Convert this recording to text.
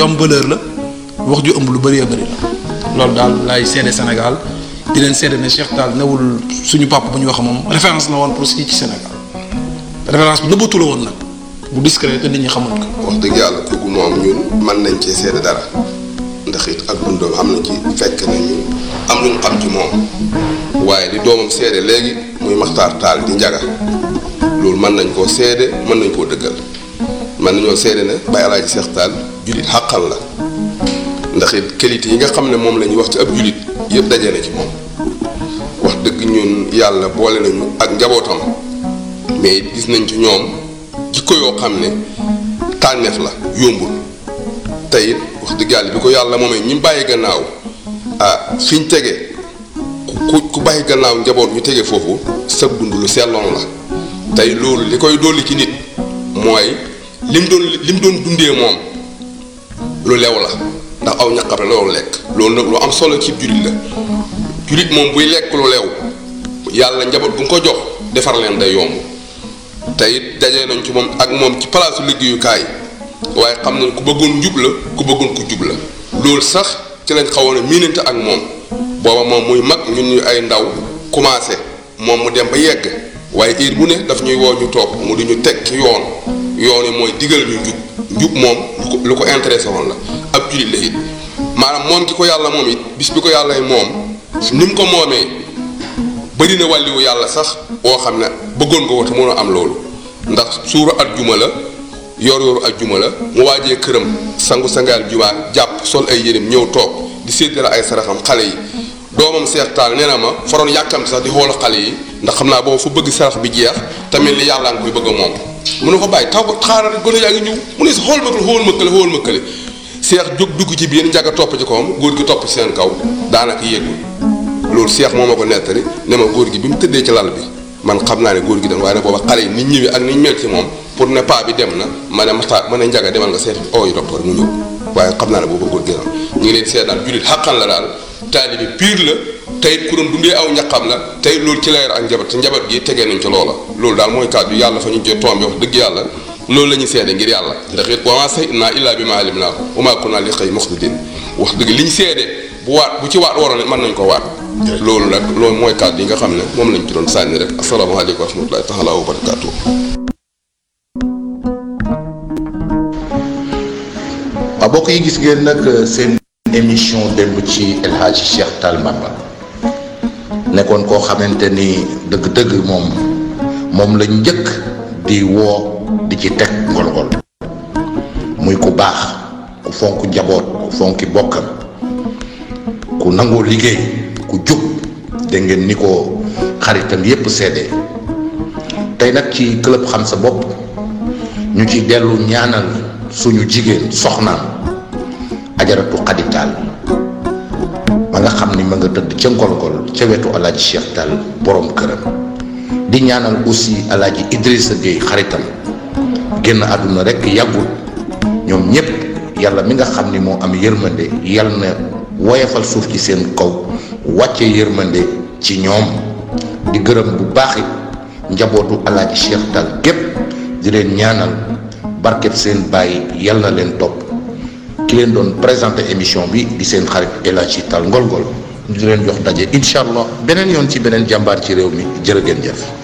am valeur la wax ju ëmb lu bëree bëri la loolu daal laay seede Sénégal di leen seede ne Cheikh Tall newul suñu papa bu ñu wax moom référence la woon pour si ci Sénégal référence bu nëbbatu la woon nag bu discret te nit ñi xamul ko. wax dëgg yàlla kooku moom ñun mën nañ cee seede dara ndax it ak dundam am na ci fekk nañu am lu ñu xam ci moom waaye li doomam seede léegi muy Maxtaar Taal di njaga loolu mën nañ koo seede mën nañ koo dëggal mën nañoo seede ne Baye Alaaji Seex Taal jullit xàqal la ndax it qualité yi nga xam ne moom la ñuy wax ci ab jullit yëpp daje na ci moom wax dëgg ñun yàlla boole nañu ak njabootam mais gis nañ ci ñoom jikko yoo xam ne tànneef la yombul te it wax dëgg yàlla bi ko yàlla moomee ñi bàyyi gannaaw ah fi ñu tege ku ku bàyyi gannaaw njaboot ñu tege foofu sa dund lu selloon la tey loolu li koy dolli ci nit mooy lim doon lim doon dundee moom lu lew la ndax aw ñaqam la loolu lekk loolu nag lu am solo ci jullit la jullit moom buy lekk lu lew yàlla njaboot bu nga ko jox defar leen day yomb te it dajee nañ ci moom ak moom ci palaasu liggéeyukaay waaye xam nañ ku bëggoon njub la ku bëggoon ku jub la loolu sax ci lañ xawoon a miinante ak moom booba moom muy mag ñun ñu ay ndaw commencé moom mu dem ba yegg waaye heure bu ne daf ñuy woo ñu toog mu di ñu teg ci yoon yoon yi mooy digal ñu njub njub moom lu ko lu ko intéressé woon la ab jullit la it maanaam moom ki ko yàlla moom it bis bi ko yàlla moom ni mu ko moomee bëri na wàlliwu yàlla sax boo xam ne bëggoon nga ko te mën a am loolu ndax suura at juma la yor yoru at juma la mu waajee këram sangu sangaal jumaa jàpp sol ay yéreem ñëw toog di séddale ay saraxam xale yi doomam Seex Taal nee na ma faroon yàkkamti sax di xool xale yi ndax xam naa boobu fa bëgg sarax bi jeex tamit li yàlla nga koy bëgg a moom mu ne ko bàyyi taw ko xaaral gone yaa ngi ñëw mu ne si xool ma ko xool ma kële xool ma kële seex jóg dugg ci biir njaga topp ci kawam góor gi topp ci seen kaw daanaka yéegul loolu seex moo ma ko nettali ne ma góor gi bi mu tëddee ci lal bi man xam naa ne góor gi dem waaye nag booba xale yi nit ñëwee ak ni ñu mel ci moom pour ne pas bi dem na ma ne maxtaa ma ne njaga demal nga seet oo yi docteur mu ñëw waaye xam naa ne booba góor gi ñu ngi leen seet daal jullit xàqan la daal taalibi pire la tey ku doon dundee aw ñaqam la tey loolu ci leer ak njabat te njabat gi tegee nañ ci loola loolu daal mooy kàddu yàlla fa ñu jot tombe wax dëgg yàlla loolu la ñuy seede ngir yàlla ndax it wa maa shahidnaa illaa bimaa alimnaa wa maa kunnaa li xëy muxtadin wax dëgg li ñu seede bu waat bu ci waat waroon mën nañ ko waat loolu nag loolu mooy kàddu yi nga xam ne moom lañ ci doon sànni rek asalaamaaleykum wa rahmatulahi taala wa barakaatu waaw bokk yi gis ngeen nag seen émission démb ci El Hadj Cheikh Tall Bamba nekkoon koo xamante ni dëgg-dëgg moom moom la njëkk di woo di ci teg ngol-ngol muy ku baax ku fonk njaboot ku fonki bokkam ku nangoo liggéey ku jub dégg ngeen ni ko xaritam yépp seede tey nag ci club xam sa bopp ñu ci dellu ñaanal suñu jigéen soxnaam ajaratu xaditaal ma nga xam ni ma nga tëdd ca ngol-ngol ca wetu alaaji Cheikh Tall borom këram di ñaanal aussi alaaji Idrissa Gueye xaritam génn àdduna rek yàggul ñoom ñépp yàlla mi nga xam ni moo am yërmande yàlla na woyafal suuf ci seen kaw wàcce yërmande ci ñoom di gërëm bu baax it njabootu alaaji Cheikh Tall gépp di leen ñaanal barkeb seen bàyyi yàlla na leen topp ki leen doon présenté émission bi di seen xarit El Hadji Tall Ngol Ngol di leen jox daje incha allah beneen yoon ci beneen jàmbaar ci réew mi jërë ngeen jëf